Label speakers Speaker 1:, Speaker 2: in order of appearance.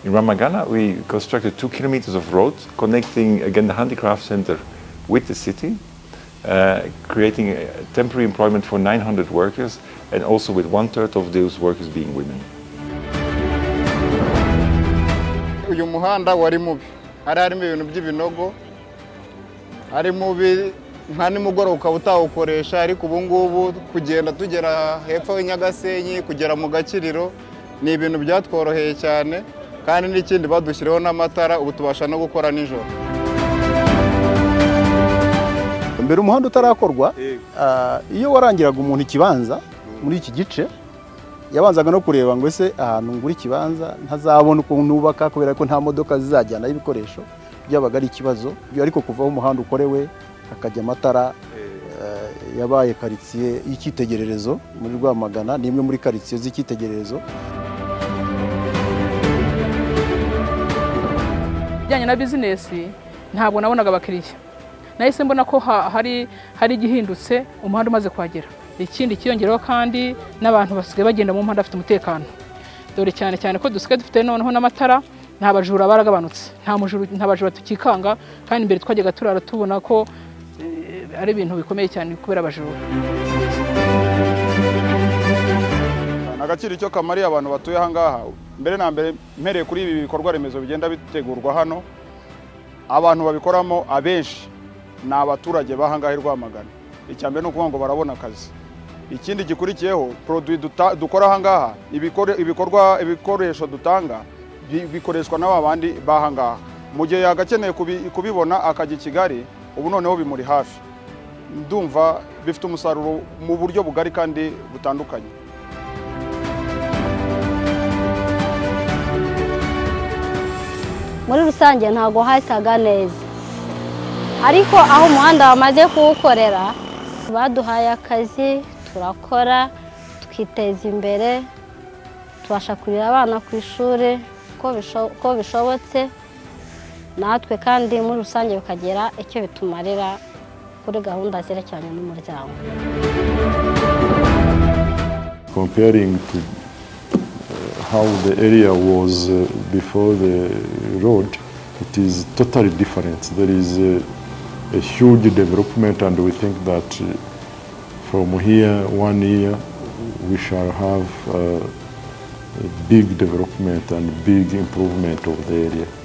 Speaker 1: In Ramagana, we constructed two kilometers of road connecting again the handicraft center with the city, uh, creating uh, temporary employment for 900 workers and also with one third of those workers being women.
Speaker 2: uyu muhanda wari mubi hari harimo ibintu by'ibinogo ari mubi nta nimugoroba ukaba utawukoresha ariko ubu ngubu kugenda tugera hepfo y'Inyagasenyi kugera mu gakiriro ni ibintu byatworoheye cyane kandi n'ikindi badushyiriho n'amatara ubu tubasha no gukora nijoro
Speaker 3: mbere umuhanda utarakorwa ah, iyo warangiraga umuntu ikibanza muri iki gice yabanzaga no kureba ngo ese ahantu ngura ikibanza ntazabona ukuntu nubaka kubera ko nta modoka zizajyanaho ibikoresho byabaga ari ikibazo Ibyo ariko kuva aho umuhanda ukorewe hakajya amatara ah, yabaye karitsiye y'icyitegererezo muri Rwamagana ni imwe muri karitsiye z'icyitegererezo
Speaker 4: bijyanye na bizinesi ntabwo nabonaga abakiriya nahise mbona ko ha- hari hari igihindutse umuhanda umaze kuhagera ikindi kiyongereho kandi n'abantu basigaye bagenda mu muhanda bafite umutekano dore cyane cyane ko dusigaye dufite noneho n'amatara nta bajura baragabanutse nta mujuru- nta bajura tukikanga kandi imbere twajyaga turara tubona ko eh, ari ibintu bikomeye cyane kubera abajura
Speaker 2: agaciro icyo kamariye abantu batuye aha ngaha mbere na mbere mpereye kuri ibi bikorwa remezo bigenda bitegurwa hano abantu babikoramo abenshi ni abaturage b'ahangaha i Rwamagana icya mbere ni ukuvuga ngo barabona akazi ikindi gikurikiyeho poroduwi duta- dukora ahangaha ibikore- ibikorwa ibikoresho dutanga bi- bikoreshwa n'aba bandi b'ahangaha mu gihe yagakeneye kubi- kubibona akajya i kigali ubu noneho bimuri hafi ndumva bifite umusaruro mu buryo bugari kandi butandukanye
Speaker 5: muri rusange ntabwo hasaga neza ariko aho umuhanda bamaze kuwukorera baduhaye akazi turakora twiteza imbere tubasha kurira abana ku ishuri uko bisho- uko bishobotse natwe kandi muri rusange bikagira icyo bitumarira kuri gahunda zerekeranye n'umuryango
Speaker 6: comparing to uh, how the area was uh, before the road, it is totally different. There is a, a huge development, and we think that uh, from here, one year, we shall have uh, a big development and big improvement of the area.